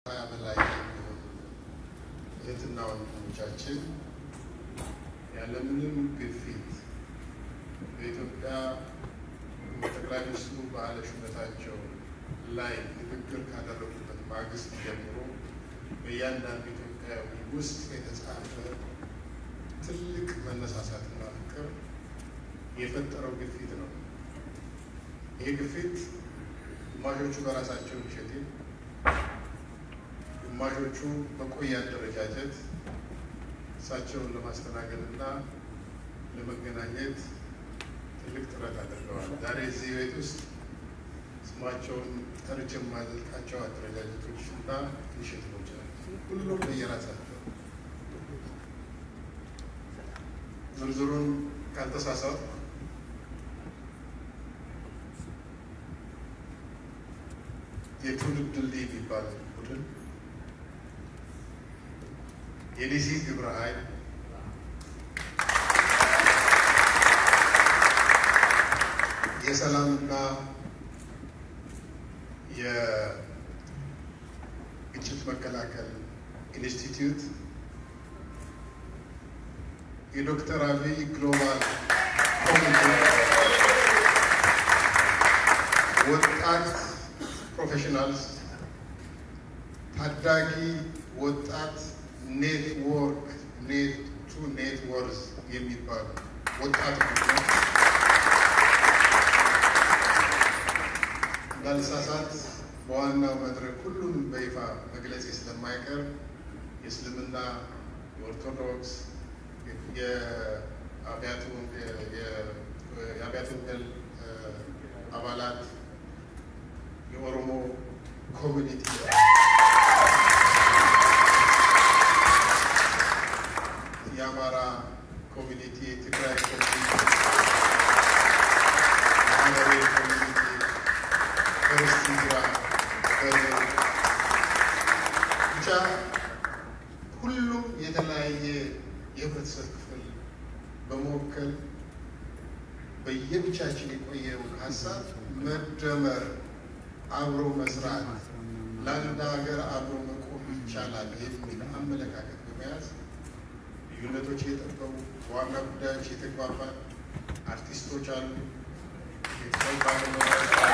ሀያ በላይ የሚሆኑ እህትና ወንድሞቻችን ያለምንም ግፊት በኢትዮጵያ ጠቅላይ ሚኒስትሩ በዓለ ሹመታቸው ላይ ንግግር ካደረጉበት ማግስት ጀምሮ በእያንዳንዱ ኢትዮጵያዊ ውስጥ የተጻፈ ትልቅ መነሳሳትና ፍቅር የፈጠረው ግፊት ነው። ይህ ግፊት ግማሾቹ በራሳቸው ኢኒሼቲቭ፣ ግማሾቹ በቆየ አደረጃጀት እሳቸውን ለማስተናገድ እና ለመገናኘት ትልቅ ጥረት አድርገዋል። ዛሬ እዚህ ቤት ውስጥ ስማቸውን ጠርቼ የማዘልቃቸው አደረጃጀቶች እና ኢኒሼቲቮች ናቸው። ሁሉም በየራሳቸው ዝርዝሩን ካልተሳሳት የትውልድ ድልድይ የሚባል ቡድን፣ የዲሲ ግብረ ኃይል፣ የሰላምና የግጭት መከላከል ኢንስቲትዩት፣ የዶክተር አብይ ግሎባል ኮሚቴ፣ ወጣት ፕሮፌሽናልስ፣ ታዳጊ ወጣት ኔትወርክ ኔት ቱ ኔትወርዝ የሚባሉ ወጣት ቡድኖች እንዳልሳሳት በዋናው መድረክ ሁሉንም በይፋ መግለጽ ስለማይቀር የእስልምና፣ የኦርቶዶክስ፣ የአብያተ ወንጌል አባላት፣ የኦሮሞ ኮሚኒቲ፣ የአማራ ኮሚኒቲ፣ የትግራይ ኮሚኒቲ፣ የሀገሬ ኮሚኒቲ ክርስቲራ ብቻ ሁሉም የተለያየ የህብረተሰብ ክፍል በመወከል በየብቻችን የቆየውን ሀሳብ መደመር፣ አብሮ መስራት፣ ለአንድ ሀገር አብሮ መቆም ይቻላል የሚል አመለካከት በመያዝ ልዩነቶች እየጠበቡ በዋና ጉዳዮች የተግባባን አርቲስቶች አሉ፣ ቤተሰብ ባለሙያዎች አሉ።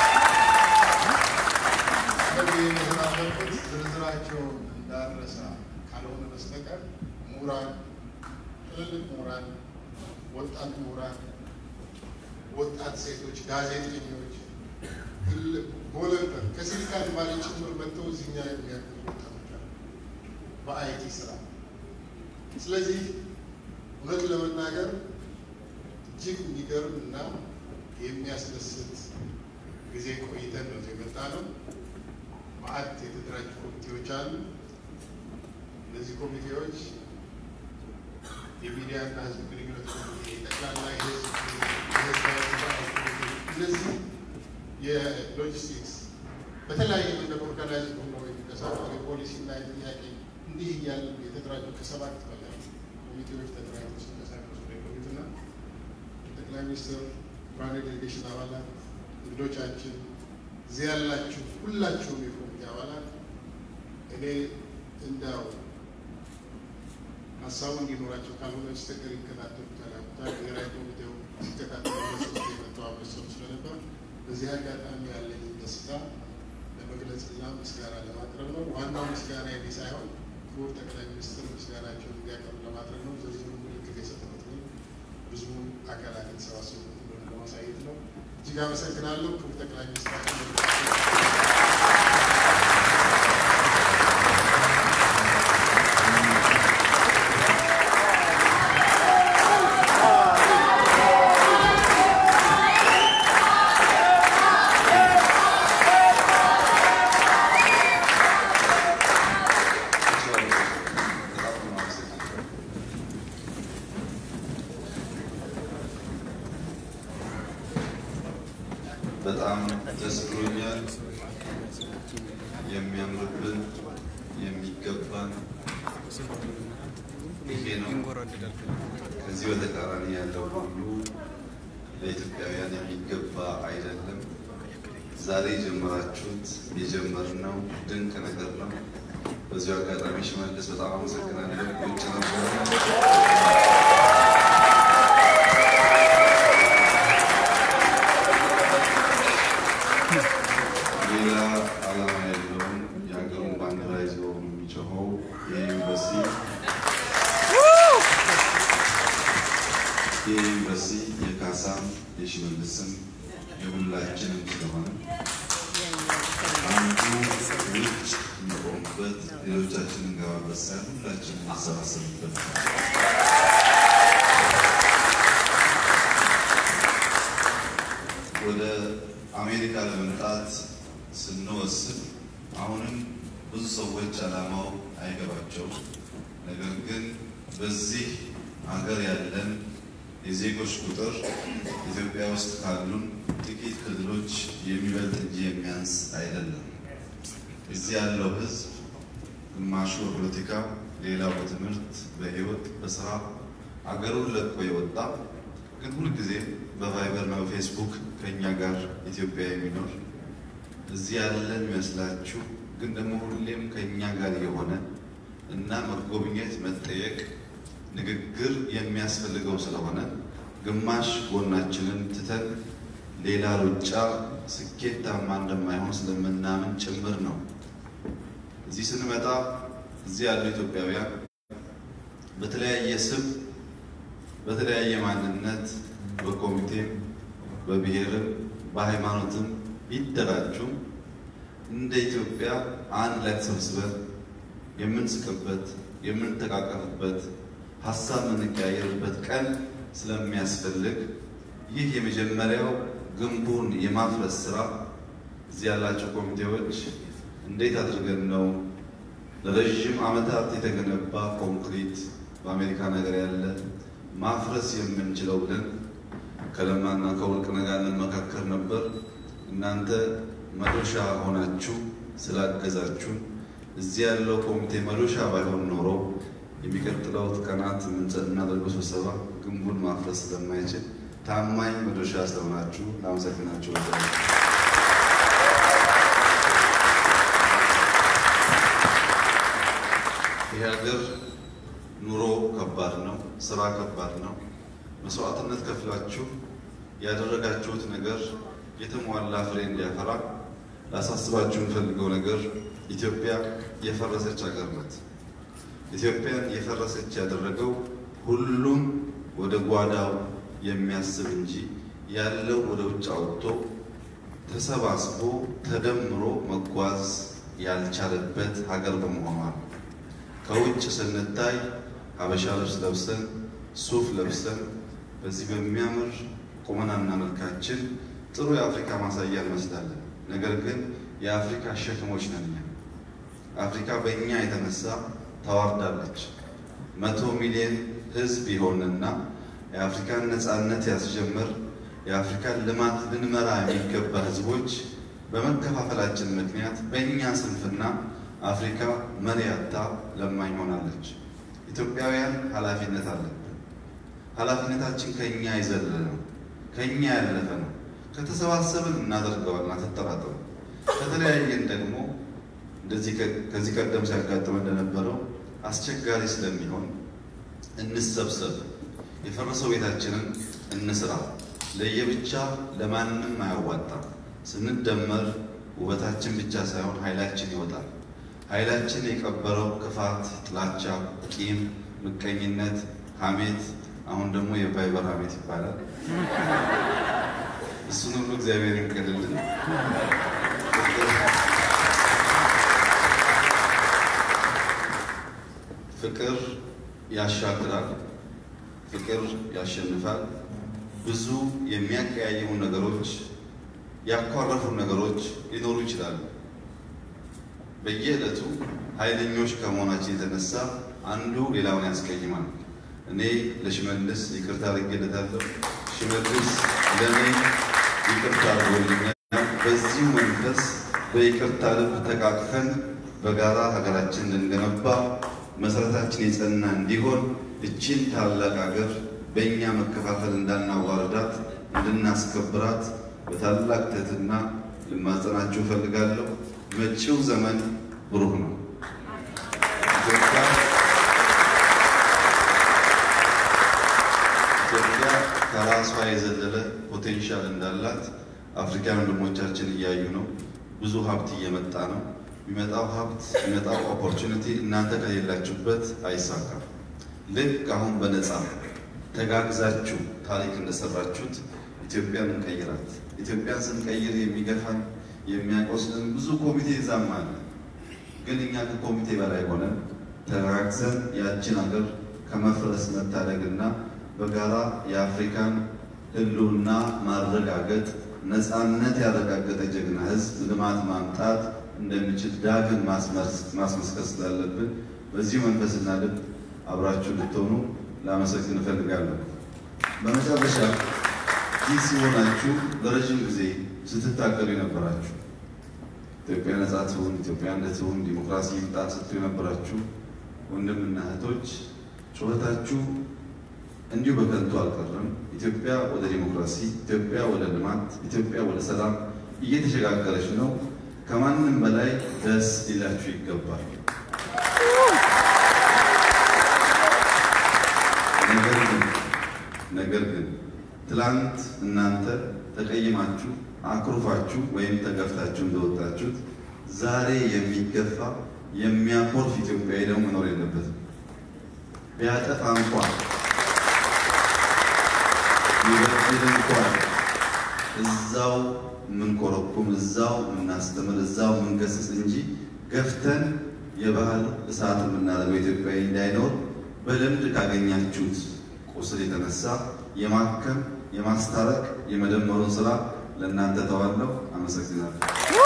ስለዚህ የተናገርኩት ዝርዝራቸውን እንዳረሳ ካልሆነ በስተቀር ምሁራን፣ ትልልቅ ምሁራን፣ ወጣት ምሁራን፣ ወጣት ሴቶች፣ ጋዜጠኞች፣ ቮለንተር ከሲሊካን ቫሊ ጭምር መጥተው እዚህኛ የሚያግዙ ወጣቶች አሉ በአይቲ ስራ። ስለዚህ እውነት ለመናገር እጅግ የሚገርም እና የሚያስደስት ጊዜ ቆይተን ነው የመጣ ነው። ማዕት የተደራጁ ኮሚቴዎች አሉ። እነዚህ ኮሚቴዎች የሚዲያና ሕዝብ ግንኙነት ኮሚቴ፣ ጠቅላላ የሕዝብ እነዚህ የሎጂስቲክስ በተለያየ መንገድ ኦርጋናይዝ ሆነው የሚንቀሳቀሱ የፖሊሲና የጥያቄ እንዲህ እያሉ የተደራጁ ከሰባት በላይ ኮሚቴዎች ተደራጅተው ሲንቀሳቀሱ የቆዩትና ጠቅላይ ሚኒስትር ብርሃኔ ዴሌጌሽን አባላት እንግዶቻችን እዚህ ያላችሁ ሁላችሁም የኮሚቴ አባላት እኔ እንዳው ሀሳቡ እንዲኖራቸው ካልሆነ በስተቀር ይከታተሉታል። ብሔራዊ ኮሚቴው ሲከታተሉ በሶስት የመጣው አበሰሩ ስለነበር በዚህ አጋጣሚ ያለኝ ደስታ ለመግለጽና ምስጋና ለማቅረብ ነው። ዋናው ምስጋና የኔ ሳይሆን ክቡር ጠቅላይ ሚኒስትር ምስጋናቸውን እንዲያቀርቡ ለማድረግ ነው። ዝርዝሩ ምልክት የሰጠሁት ግን ብዙ አካላት የተሰባሰቡበት እንደሆነ ለማሳየት ነው። እጅግ አመሰግናለሁ። ክቡር ጠቅላይ ሚኒስትር በጣም ደስ ብሎኛል። የሚያምርብን የሚገባን ይሄ ነው። ከዚህ በተቃራኒ ያለው ሁሉ ለኢትዮጵያውያን የሚገባ አይደለም። ዛሬ የጀመራችሁት የጀመርነው ድንቅ ነገር ነው። በዚሁ አጋጣሚ ሽመልስ በጣም አመሰግናለሁ። ውጭ ነበረ ሌላ ዓላማ ያለውን የሀገሩን ባንዲራ ይዞ የሚጮኸው የዩኒቨርሲቲ የዩኒቨርሲቲ የካሳም የሽመልስም የሁላችንም ስለሆነ አንዱ ውጭ እንቆምበት ሌሎቻችንን እንገባበት ሳይሆን ሁላችንን እንሰባሰብበት ወደ አሜሪካ ለመምጣት ስንወስን አሁንም ብዙ ሰዎች ዓላማው አይገባቸውም። ነገር ግን በዚህ ሀገር ያለን የዜጎች ቁጥር ኢትዮጵያ ውስጥ ካሉን ጥቂት ክልሎች የሚበልጥ እንጂ የሚያንስ አይደለም። እዚህ ያለው ሕዝብ ግማሹ በፖለቲካ፣ ሌላው በትምህርት፣ በሕይወት፣ በስራ አገሩን ለቆ የወጣ ግን ሁልጊዜ በቫይበር እና በፌስቡክ ከእኛ ጋር ኢትዮጵያ የሚኖር እዚህ ያለን ይመስላችሁ ግን ደግሞ ሁሌም ከእኛ ጋር የሆነ እና መጎብኘት መጠየቅ ንግግር የሚያስፈልገው ስለሆነ ግማሽ ጎናችንን ትተን ሌላ ሩጫ ስኬታማ እንደማይሆን ስለምናምን ጭምር ነው። እዚህ ስንመጣ እዚህ ያሉ ኢትዮጵያውያን በተለያየ ስም በተለያየ ማንነት በኮሚቴም በብሔርም በሃይማኖትም ቢደራጁም እንደ ኢትዮጵያ አንድ ላይ ተሰብስበን የምንስቅበት የምንተቃቀፍበት ሀሳብ የምንቀያየርበት ቀን ስለሚያስፈልግ ይህ የመጀመሪያው ግንቡን የማፍረስ ስራ እዚህ ያላቸው ኮሚቴዎች እንዴት አድርገን ነው ለረዥም ዓመታት የተገነባ ኮንክሪት በአሜሪካ ነገር ያለ ማፍረስ የምንችለው ብለን ከለማና ከወርቅነህ ጋር እንመካከር ነበር። እናንተ መዶሻ ሆናችሁ ስላገዛችሁን እዚህ ያለው ኮሚቴ መዶሻ ባይሆን ኖሮ የሚቀጥለው ቀናት የምናደርገው ስብሰባ ግንቡን ማፍረስ ስለማይችል ታማኝ መዶሻ ስለሆናችሁ ላመሰግናችሁ ወዳለሁ። ይህ ሀገር ኑሮ ከባድ ነው፣ ስራ ከባድ ነው። መስዋዕትነት ከፍላችሁ ያደረጋችሁት ነገር የተሟላ ፍሬ እንዲያፈራ ላሳስባችሁ የምፈልገው ነገር ኢትዮጵያ የፈረሰች ሀገር ናት። ኢትዮጵያን የፈረሰች ያደረገው ሁሉም ወደ ጓዳው የሚያስብ እንጂ ያለው ወደ ውጭ አውጥቶ ተሰባስቦ ተደምሮ መጓዝ ያልቻለበት ሀገር በመሆኗ ነው። ከውጭ ስንታይ ሀበሻ ልብስ ለብሰን ሱፍ ለብሰን በዚህ በሚያምር ቁመናና መልካችን ጥሩ የአፍሪካ ማሳያ እንመስላለን። ነገር ግን የአፍሪካ ሸክሞች ነን። አፍሪካ በእኛ የተነሳ ተዋርዳለች። መቶ ሚሊዮን ሕዝብ የሆንና የአፍሪካን ነፃነት ያስጀምር የአፍሪካን ልማት ልንመራ የሚገባ ሕዝቦች በመከፋፈላችን ምክንያት በእኛ ስንፍና አፍሪካ መሪ አጥታ ለማኝ ሆናለች። ኢትዮጵያውያን ኃላፊነት አለብን። ኃላፊነታችን ከእኛ የዘለለ ነው፣ ከእኛ ያለፈ ነው። ከተሰባሰብን እናደርገዋልና አትጠራጠሩ። ከተለያየን ደግሞ እንደዚህ ከዚህ ቀደም ሲያጋጥመ እንደነበረው አስቸጋሪ ስለሚሆን እንሰብሰብ፣ የፈረሰው ቤታችንን እንስራ። ለየብቻ ለማንም አያዋጣም። ስንደመር ውበታችን ብቻ ሳይሆን ኃይላችን ይወጣል። ኃይላችን የቀበረው ክፋት፣ ጥላቻ፣ ቂም፣ ምቀኝነት፣ ሐሜት አሁን ደግሞ የቫይበር ሐሜት ይባላል። እሱን ሁሉ እግዚአብሔር ይንቀልልን። ፍቅር ያሻግራል። ፍቅር ያሸንፋል። ብዙ የሚያቀያየሙ ነገሮች፣ ያኳረፉ ነገሮች ሊኖሩ ይችላሉ። በየዕለቱ ኃይለኞች ከመሆናችን የተነሳ አንዱ ሌላውን ያስቀይማል። እኔ ለሽመልስ ይቅርታ አድርጌለታለሁ። ሽመልስ ለእኔ ይቅርታ አድርጎልኛል። በዚሁ መንፈስ በይቅርታ ልብ ተቃቅፈን በጋራ ሀገራችን እንድንገነባ መሰረታችን የጸና እንዲሆን እችን ታላቅ ሀገር በእኛ መከፋፈል እንዳናዋርዳት እንድናስከብራት በታላቅ ትህትና ልማጸናችሁ እፈልጋለሁ። መጪው ዘመን ብሩህ ነው። የዘለለ ፖቴንሻል እንዳላት አፍሪካን ወንድሞቻችን እያዩ ነው። ብዙ ሀብት እየመጣ ነው። የሚመጣው ሀብት የሚመጣው ኦፖርቹኒቲ እናንተ ከሌላችሁበት አይሳካም። ልክ አሁን በነፃ ተጋግዛችሁ ታሪክ እንደሰራችሁት ኢትዮጵያን እንቀይራት። ኢትዮጵያን ስንቀይር የሚገፋን የሚያቆስልን ብዙ ኮሚቴ ይዛም አለ። ግን እኛ ከኮሚቴ በላይ ሆነን ተጋግዘን ያችን ሀገር ከመፍረስ መታደግና በጋራ የአፍሪካን ሕልውና ማረጋገጥ ነፃነት ያረጋገጠ ጀግና ሕዝብ ልማት ማምጣት እንደሚችል ዳግም ማስመስከር ስላለብን በዚህ መንፈስና ልብ አብራችሁ እንድትሆኑ ላመሰግን እፈልጋለሁ። በመጨረሻ ይህ ሲሆናችሁ ለረዥም ጊዜ ስትታገሉ የነበራችሁ ኢትዮጵያ ነጻ ትሁን፣ ኢትዮጵያ እንደ ትሁን፣ ዲሞክራሲ ይምጣ ስትሉ የነበራችሁ ወንድምና እህቶች ጩኸታችሁ እንዲሁ በከንቱ አልቀረም። ኢትዮጵያ ወደ ዲሞክራሲ፣ ኢትዮጵያ ወደ ልማት፣ ኢትዮጵያ ወደ ሰላም እየተሸጋገረች ነው። ከማንም በላይ ደስ ሊላችሁ ይገባል። ነገር ግን ነገር ግን ትላንት እናንተ ተቀይማችሁ አኩርፋችሁ ወይም ተገፍታችሁ እንደወጣችሁት ዛሬ የሚገፋ የሚያኮርፍ ኢትዮጵያዊ ደግሞ መኖር የለበትም። ቢያጠፋ እንኳን ቢበድል እንኳን እዛው የምንኮረኩም እዛው የምናስተምር እዛው የምንገስጽ እንጂ ገፍተን የባህል እሳት የምናደርገው ኢትዮጵያዊ እንዳይኖር በልምድ ካገኛችሁት ቁስል የተነሳ የማከም የማስታረቅ የመደመሩን ስራ ለእናንተ ተዋለው። አመሰግናለሁ።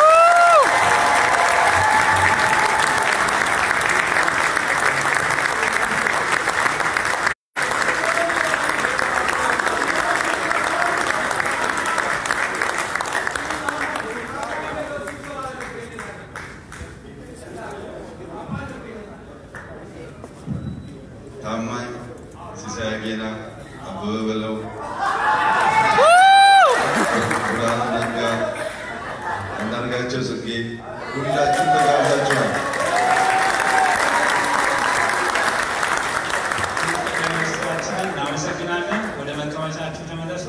ታማኝ ሲሳይ አጌና፣ አበበ በለው፣ ብርሃኑ ነጋ፣ አንዳርጋቸው ጽጌ ሁላችሁም ተጋብዛችኋል። ሚኒስትራችንን እናመሰግናለን። ወደ መቀመጫችሁ ተመለሱ።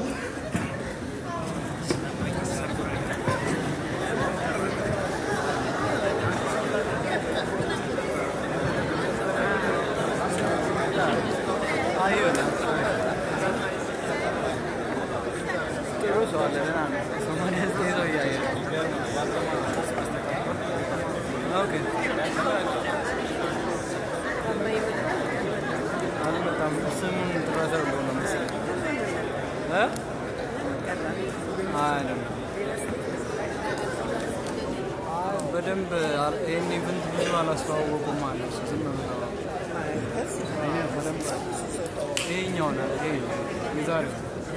በደንብ ይህን ኢቨንት ብዙ አላስተዋወቁም ማለት ነው። ዝም ብለው በደንብ ይሄኛው ነው ይሄ የዛሬው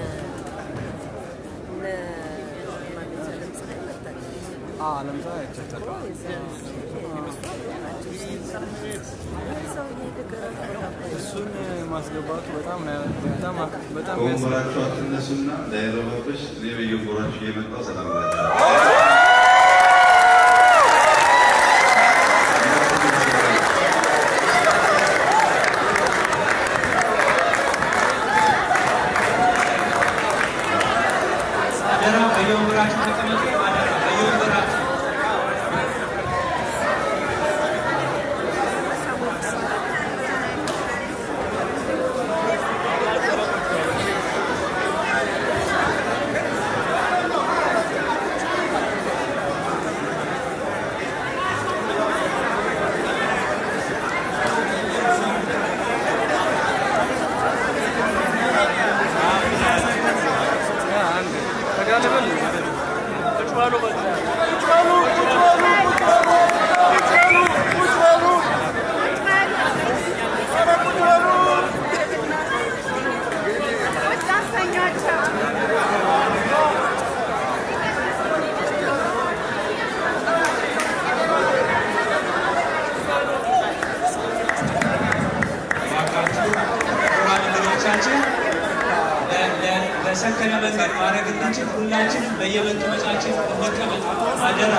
ለምሳሌ አይቻታለሁ። እሱን ማስገባቱ በጣም በጣም በጣም ከወንበራችሁ አትነሱና እንዳይረባብሽ እኔ በየጎራችሁ እየመጣሁ ሰላም እላችኋለሁ። አደራ በየወንበራችሁ ተቀመጡ። አደራ በየወንበራችሁ እባካችሁ ክቡራን እንግዶቻችን ለ- ለ- በሰከነ መንገድ ማድረግ እንድንችል ሁላችንም በየመቀመጫችን እንቀመጥ። አደራ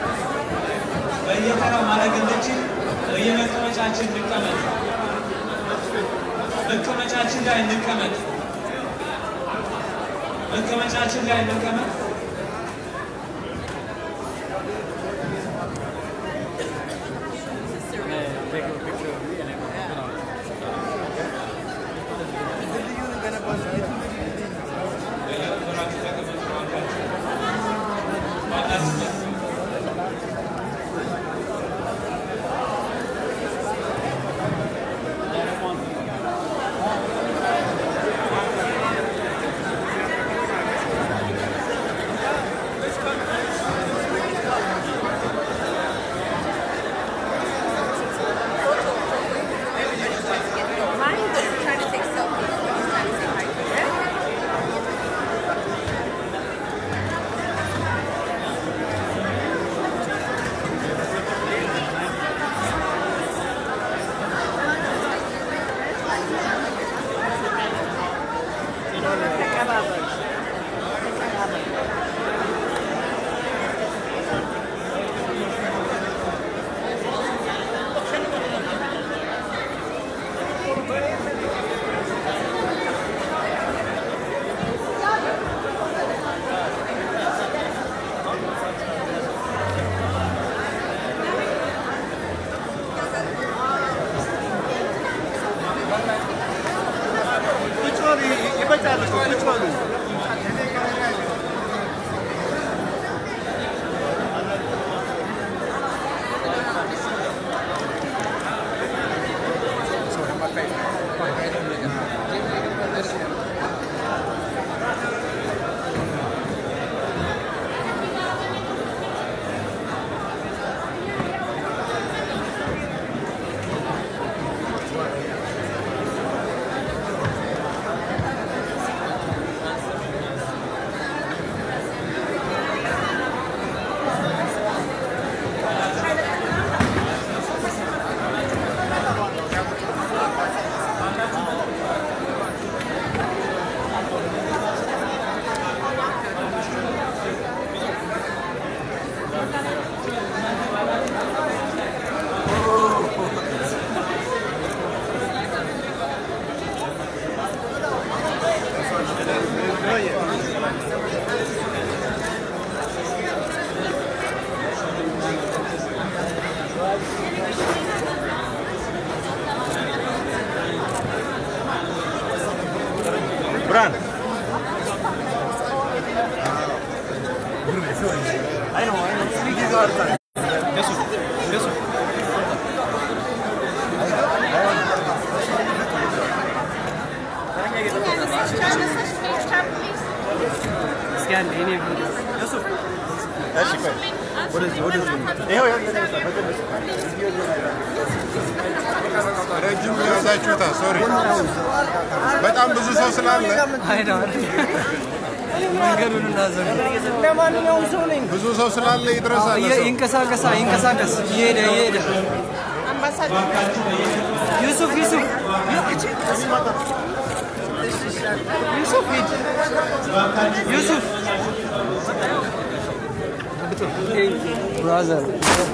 በየተራው ማድረግ እንድንችል በየመቀመጫችን እንቀመጥ። መቀመጫችን ላይ እንቀመጥ። መቀመጫችን ላይ እንቀመጥ። Mine, they're trying to take selfies. One's trying to say hi to her. ብርሃን እስኪ አንድ የኔ ቪዲዮ ረጅም ያዛችሁታ ሶሪ በጣም ብዙ ሰው ስላለ አይደው መንገዱን እንዳዘጉ ለማንኛውም ሰው ነኝ። ብዙ ሰው ስላለ ይድረሳል እየ- ሰው ይንቀሳቀሳ ይንቀሳቀስ እየሄደ እየሄደ ዩሱፍ ዩሱፍ ዩሱፍ ሂድ ዩሱፍ ብራዘር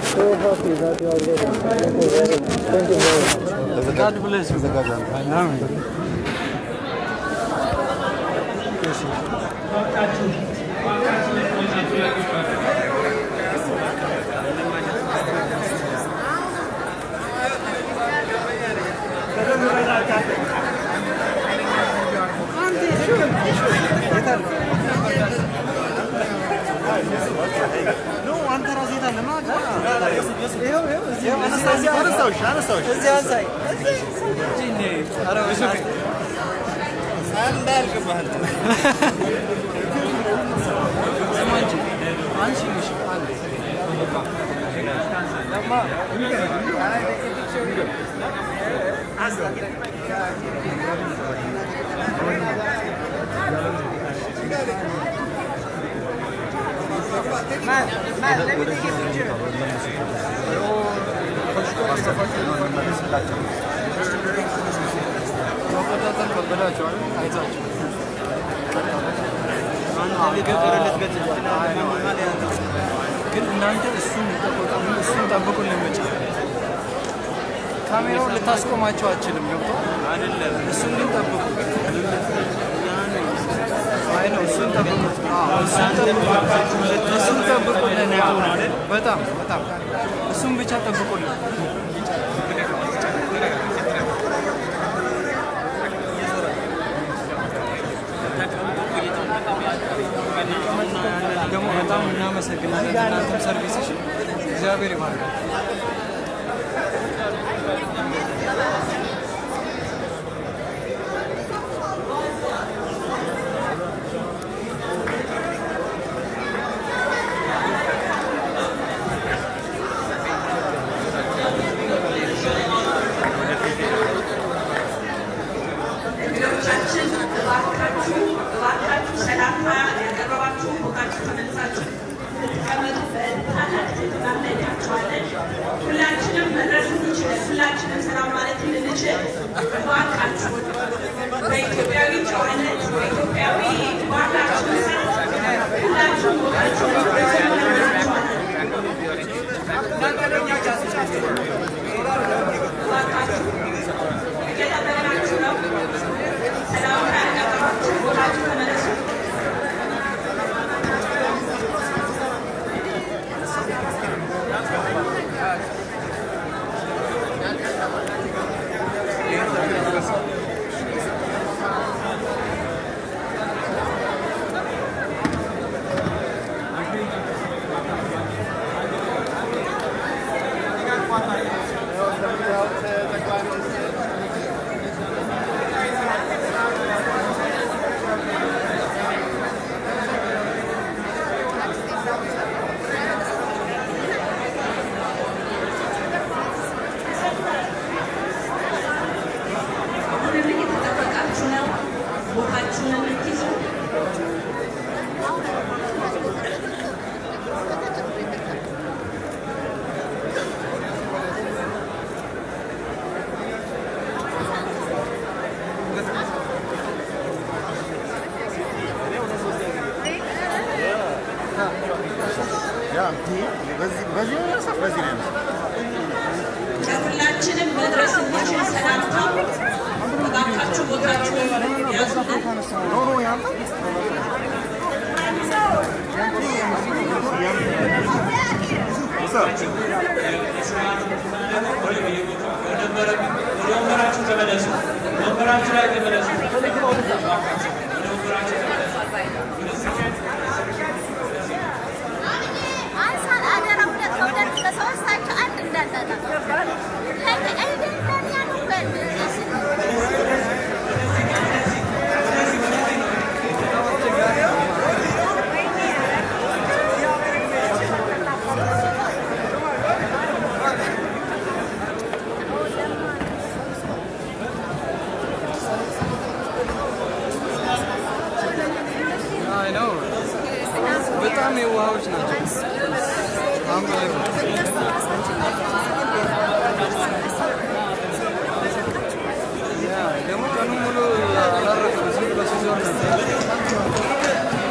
God bless you. Amen. መቆጣጠር ከበዳቸዋል። አይዛቸው ግን እናንተ እሱን ተቆጣ- እሱን ጠብቁልን ብቻ። ካሜራውን ልታስቆማቸው አችልም። ገብቶ እሱን ግን ጠብቁ። ማየት አይ ነው እሱን ጠብቁት። አዎ፣ እሱን ጠብቁት። እሱን ጠብቁልን። ያው በጣም በጣም እሱን ብቻ ጠብቁልን። ደግሞ በጣም እናመሰግናለን። እናንተም ሰርቪስሽ እግዚአብሔር ይባርካል። እንግዶቻችን እባካችሁ እባካችሁ ሰላምታ ያቀረባችሁ ቦታችሁ ተመልሳችሁ እንድትቀመጡ በታላቅ ትህትና እንጠይቃችኋለን። ሁላችንም መድረስ እንችላለን። ሁላችንም ሰላም ማለት እንድንችል እባካችሁ በኢትዮጵያዊ ጨዋነት በኢትዮጵያዊ ባህላችን መሰረት ሁላችሁም ቦታችሁ ተመልሳችኋለን። እባካችሁ እየጠበቅናችሁ ነው። ሰላምታ ያቀረባችሁ ቦታችሁ ተመለሱ። አሁንም እየተጠበቃችሁ ነው። ቦታችሁን እንድትይዙ ለሁላችንም መድረስ እንዲችል ሰላምታ እባካችሁ ቦታችሁን ያዙልን። ወደ ወንበራችሁ ተመለሱ። ወንበራችሁ ላይ ተመለሱ። እባካችሁ ወደ ወንበራችሁ ተመለሱ። አንሳን አደራ ሁለት ከሁለት ከሶስታቸው አንድ እንዳታጣ አይደለም ያሉበት አይ ነው በጣም የዋሃዎች ናቸው። Unbelievable. ያ ደግሞ ቀኑን ሙሉ አላረፍም። ዝም ብሎ ሲዞር ነበር።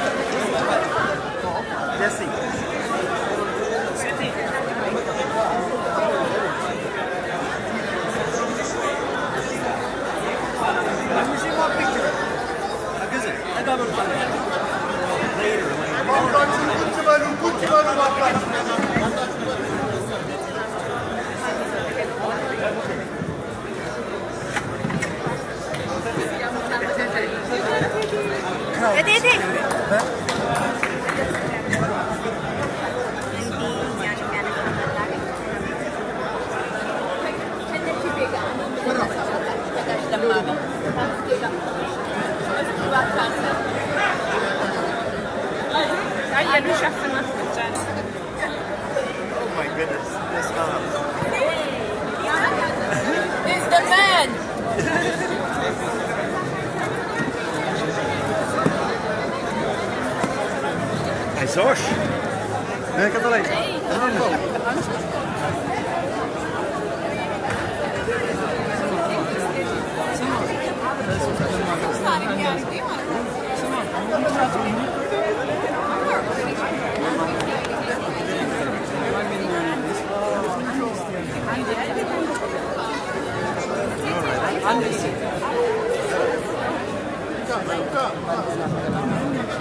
እቴቴ አየሉ ሸፍናት ብቻ ነው። It's the man. አይዞሽ ቀጠላይ አንድ ጊዜ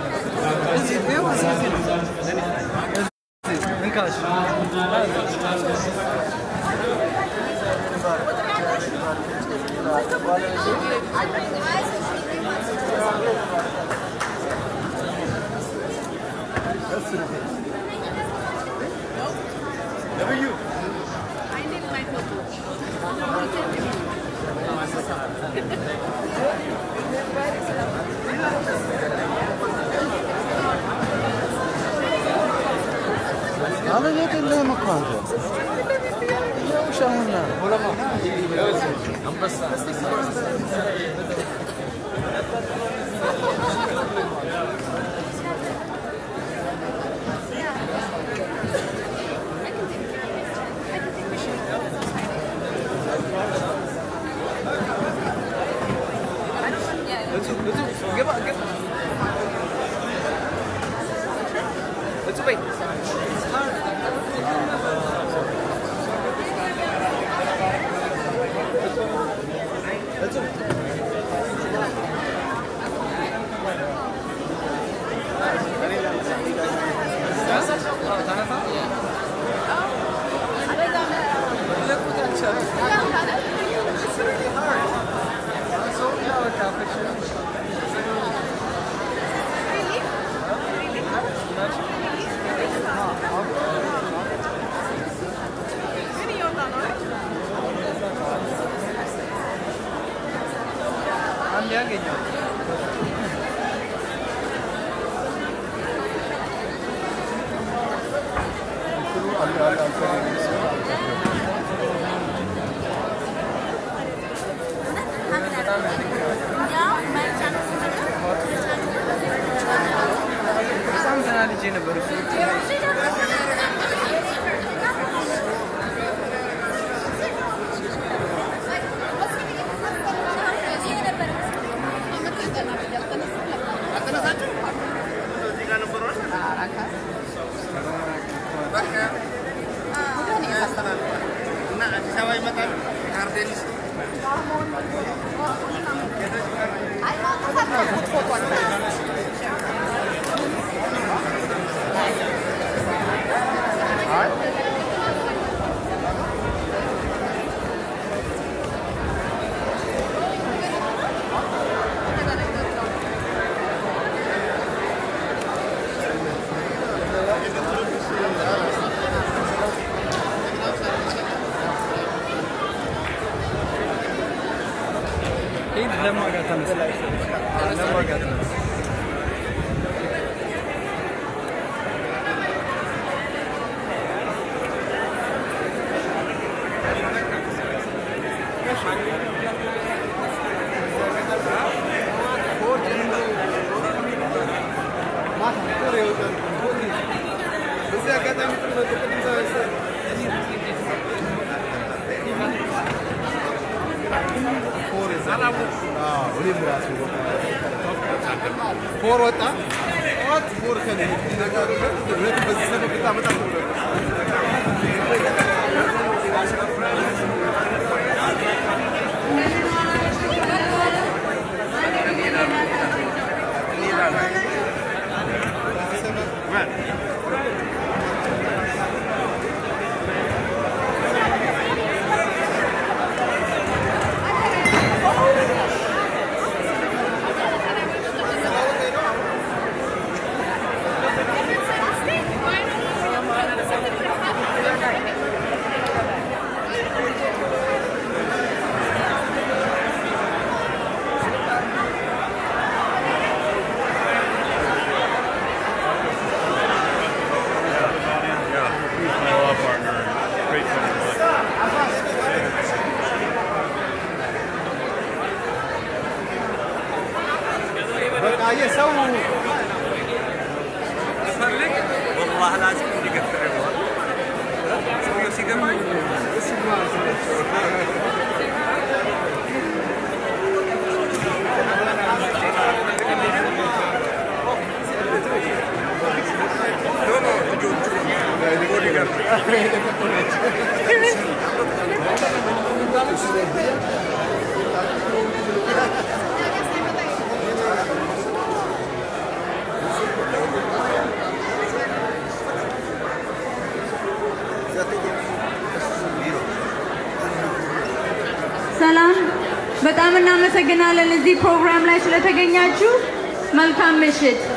አበየት የለህም እኮ አንተ ውሻውና አንድ ያገኘው በጣም ተናድጄ ነበር እሱ ይህ ለማጋት ተነሳ ለማጋት ተነሳ ፎር ወጣ ጠዋት ፎር ከነ በዚህ ሰበብ ልታመጣ በቃ የሰው ፈልግ ወላሂ ላዚም እንዲገፍር ሰውየው ሲገባኝ ሰላም በጣም እናመሰግናለን እዚህ ፕሮግራም ላይ ስለተገኛችሁ። መልካም ምሽት።